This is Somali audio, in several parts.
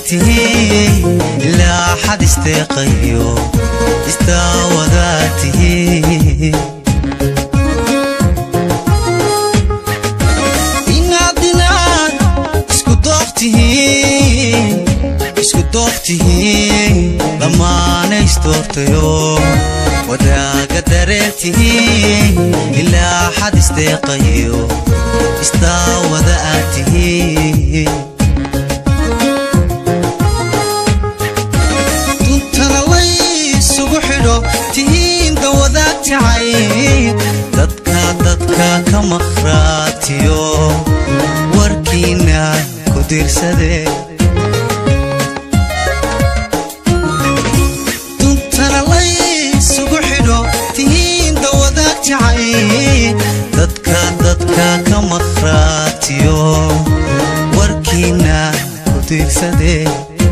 tihiin ilaa xad isteeqayo istaawadaa tihiin inaad inaad isku dooq tihiin isku dooq tihiin dhammaana isdoortayo wadaaga dareen tihiin ilaa xad isteeqayo istaawada aad tihiin duntana laysugu xidho tihiin dawadaag jacayl dadka dadka ka maqhraatiyo warkiina ku dirsadee duntana laysugu xidho tihiin dawadaag jacayl dadka dadka ka maqhraatiyo warkiina ku dirsadee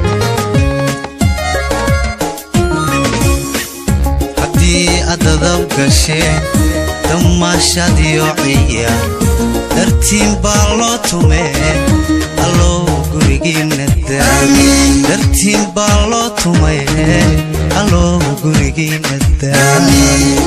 haddii adadab gasheen damaashadiyo ciya dartiin baa loo tumee allow gurigiina daami dartiin baa loo tumee allow gurigiina daami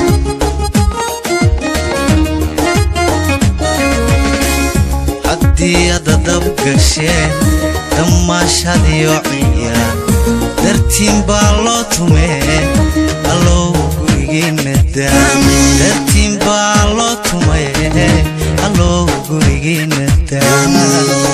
haddii adadab gasheen damaashadiyo ciya dartiin baa loo tumee allow gurigiina daami dartiin baa loo tumee allow gurigiina daami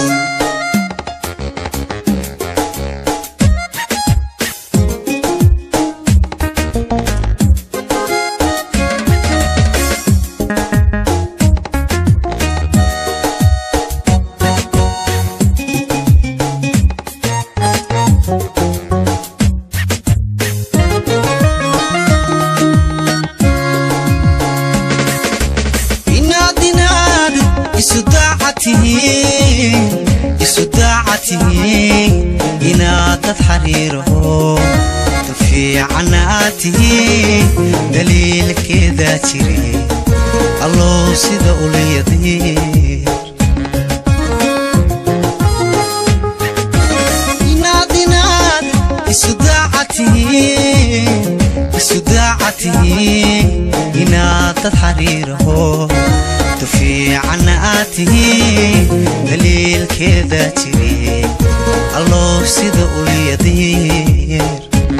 inaad inaad isu daaca tihiin isu daaca tihiin inaad dad xariiraho dad fiicanna aad tihiin daliilkeedaa jire allow sida ulayadiir inaad inaad isu daaca tihiin isu daaca tihiin inaad dad xariiraho dad fiicanna aad tihiin daliilkeedaa jire allow sida ulyadiir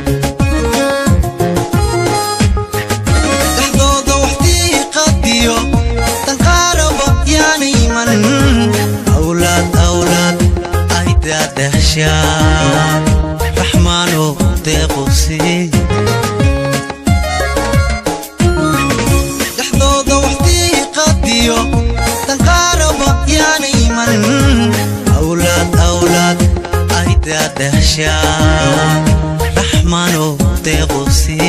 dhexdooda waxdii qadiyo danqaaraba yaana iman awlaad awlaad ay daadahshaan raxmaanow deequsi dhexdooda waxdii qadiyo danqaaraba yaana iman awlaad awlaad ay daadahshaan raxmaanow deequsi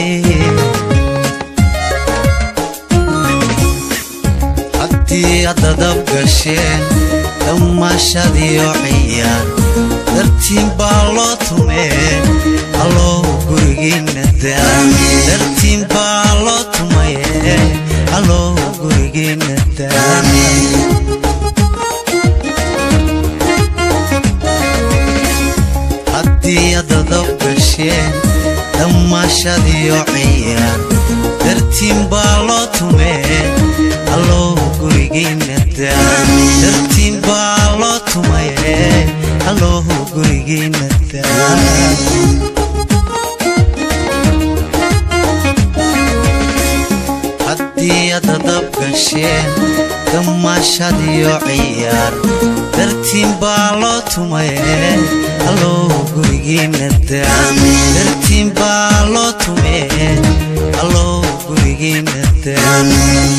haddii adadab gasheen damaashadiyo ciyaar dartiin baa loo tumee allow gurigiina daami dartiin baa loo tumaye allow gurigiina daami haddii adadab gasheen damaashadiyo ciyaar dartiin baa loo tumee allow gurigiina daami dartiin baa loo tumaye allow gurigiina daami haddii adadab gasheen damaashadiyo ciyaar dartiin baa loo tumaye allow gurigiina daami dartiin baa loo tumee allow gurigiina daami